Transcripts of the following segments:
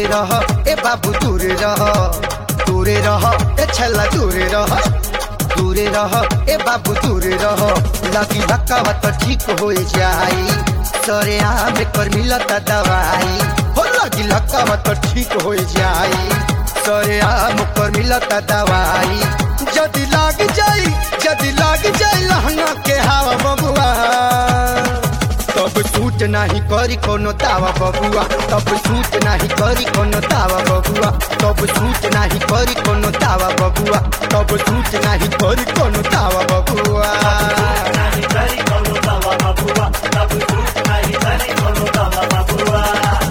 रह ए बाबू दूरे रह दूरे रह ए छला दूरे रह दूरे रह ए बाबू दूरे रह लगी धक्का तो ठीक हो जाई सरे आम कर मिलता दवाई हो लगी धक्का तो ठीक हो जाई सरे आम कर मिलता दवाई जदि लाग जाई जदि लाग जाई लहंगा के हवा बबुआ तब सूट नाही करी कोनो दावा बबुआ तब सूट नाही करी कोनो दावा बबुआ तब सूट नाही करी कोनो दावा बबुआ तब सूट नाही करी कोनो दावा बबुआ नाही तरी करू दवा बबुआ तब झूठ नाही तरी करू दवा बबुआ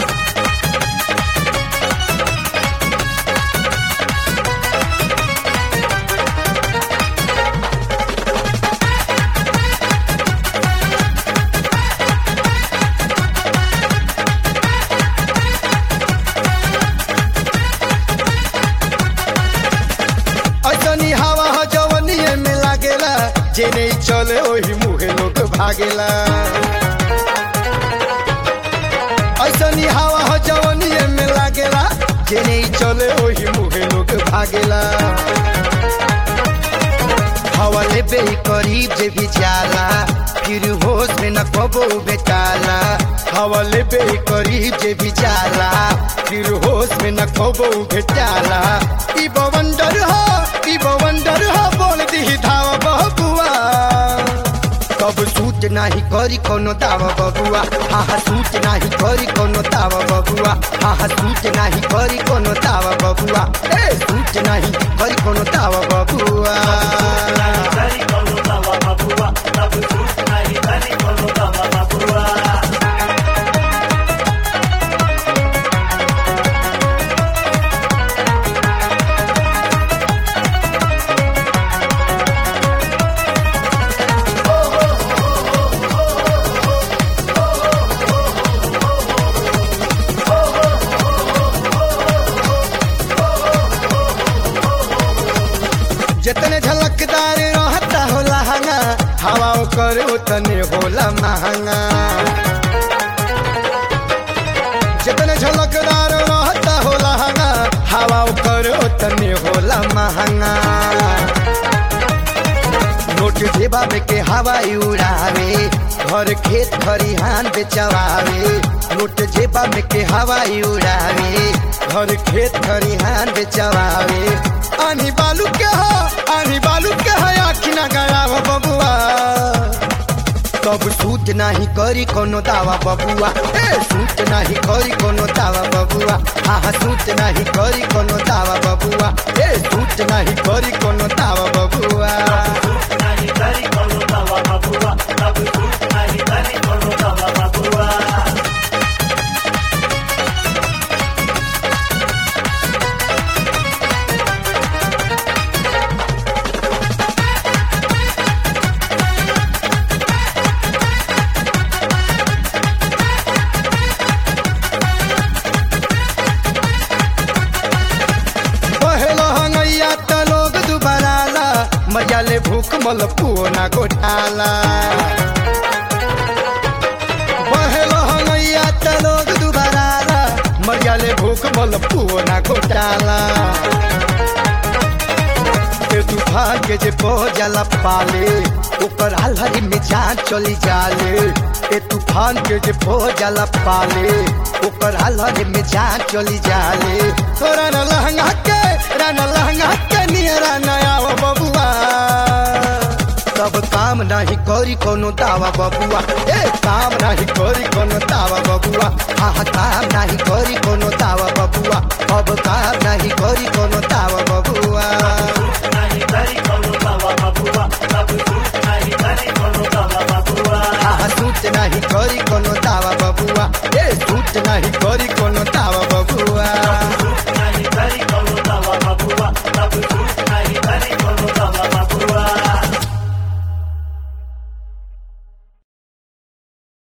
ऐसनी हवा ह जवनिए में लागेला जे नहीं चले ओही मुहे लोग भागेला ऐसनी हवा ह जवनिए में लागेला जे नहीं चले ओही मुहे लोग भागेला हवा लेबे ही करीब जे भी जाला फिर होश में न कबो बेटाला हवा लेबे ही करीब जे भी जाला फिर होश में न कबो बेटाला ई बवंडर हो ई बवंडर हो बोल दी धावा बबुआ तब सूट नाही करी कोनो दावा बबुआ हा हा सूट नाही करी कोनो दावा बबुआ हा हा सूट नाही करी कोनो दावा बबुआ ए सूट नाही करी कोनो दावा बबुआ नाही तरी करू दवा बबुआ तब झूठ नाही तरी करू दवा बबुआ जितने झलकदार रहता हो लहंगा हवा कर उतने होला महंगा जितने झलकदार रहता हो लहंगा हवा कर उतने होला महंगा नोट जेबा में के हवाई उड़ावे घर खेत खरिहान बेचवावे नोट जेबा में के हवाई उड़ावे घर खेत खरिहान बेचवावे आनी बालू के हो आनी बालू के हो आखी ना गया हो बबुआ तब सूट नाही करी कोनो दावा बबुआ ए सूट नाही करी कोनो दावा बबुआ हा हा सूट नाही करी कोनो दावा बबुआ ए सूट नाही करी कोनो दावा बबुआ झूठ नाही तरी करू दवा बबुआ तब झूठ नाही तरी करू दवा बबुआ पहलो हंगैया त लोग दुबाराला मजा ले भूख मल पुओ ना गोठाला पहलो हंगैया त लोग दुबाराला मजा ले भूख मल पुओ ना गोठाला के तूफान के जे जाला पाले ऊपर हलहरी में जान चली जाले ए तूफान के जे जाला पाले ऊपर हलहरी में जान चली जाले तोरा न लहंगा के राना लहंगा के नियरा नया वो बबुआ तब काम नाही करी कोनो दावा बबुआ ए काम नाही करी कोनो दावा बबुआ हा हा काम नाही करी कोनो दावा बबुआ अब काम नाही करी कोनो दावा बबुआ झूठ नाही तरी करू दवा बबुआ तब झूठ नाही तरी करू दवा बबुआ हा हा सूट नाही करी कोनो दावा बबुआ ए सूट नाही करी